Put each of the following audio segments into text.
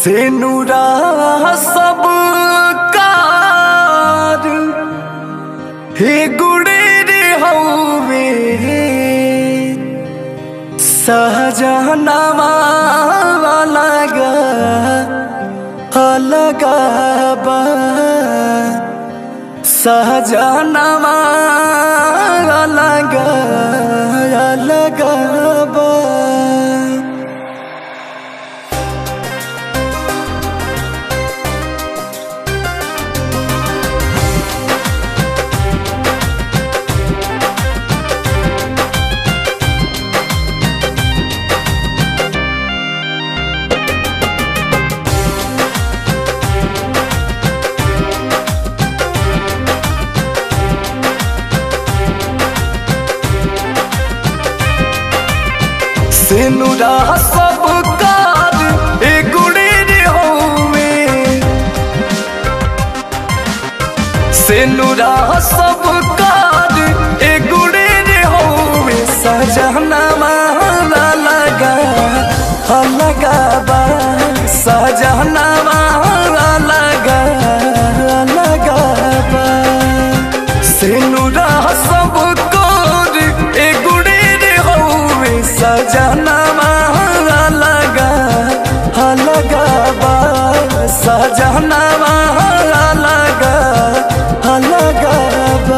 से नूरा सब कार हे गुड़े रे हवे सहजनवा अलग अलग बा सहजनवा अलग अलग बा सेनुरा सब कार ए गुड़े रे होवे सेनुरा सब कार ए गुड़े रे होवे सजना माला लगा लगा बा सजना माला लगा लगा बा सेनुरा सब कार ए गुड़े रे होवे सजना माला लगा लगा बा सजना माला लगा लगा बा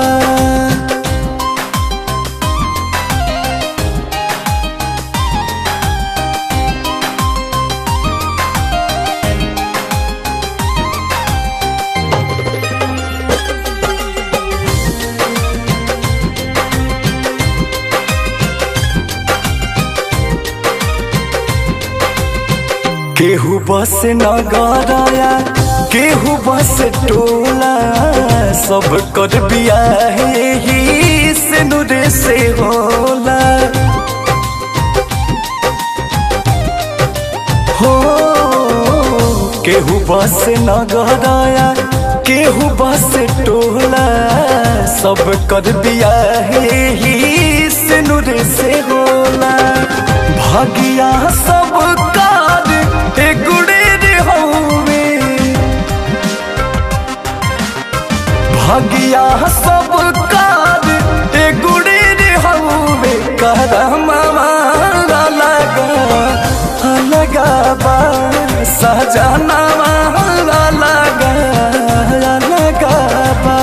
केहू बस नगराया केहू बस टोला सब कर बिया ही से नुरे से होला हो केहू बस नगराया केहू बस टोला सब कर बिया ही से नुरे से होला भागिया सब कार ए गुड़े रे हवे भागिया सब कार ए गुड़े रे हवे करमा लगा लगा बा सजना लगा लगा बा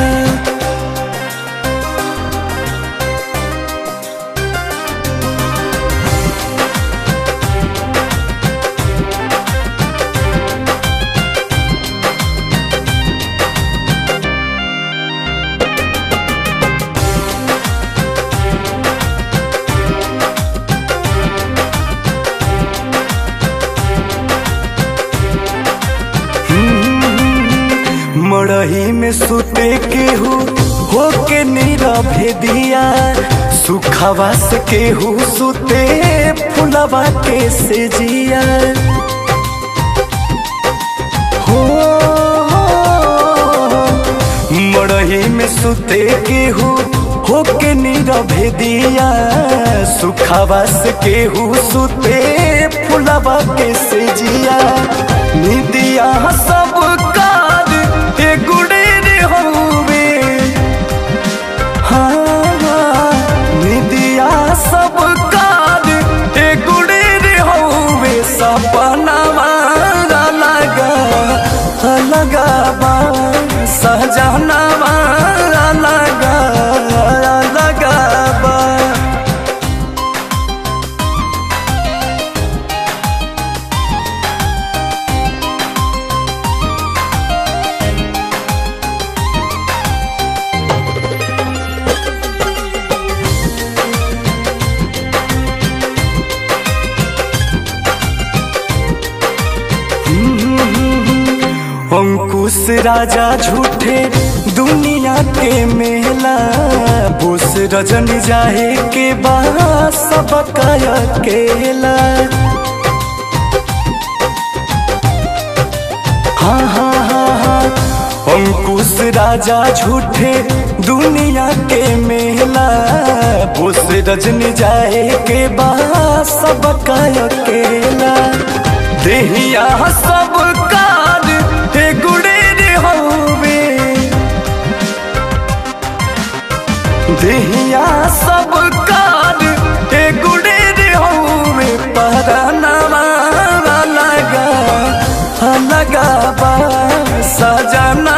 मड़ही में सुते केहू होके नीरभे दिया सुखवा से केहू सुते फुलवा के से जिया हो मड़ही में सुते केहू होके नीरभे दिया सुखवा से केहू सुते फुलवा के से जिया निदिया सब कार ए गुड़े रे होवे हाँ निदिया सब कार ए गुड़े रे होवे सपना लगा लगा बा सहजना लगा लगा बा अंकुश राजा झूठे दुनिया के मेला बोस रजन जाए के बा सब अकेला हाँ हाँ हाँ हाँ अंकुश राजा झूठे दुनिया के मेला बोस रजन जाए के बा सब अकेला देह देहिया सब कार हे गुड़े रे हवे देहिया सब कार हे गुड़े रे हवे परनवा लगा लगा बा सजना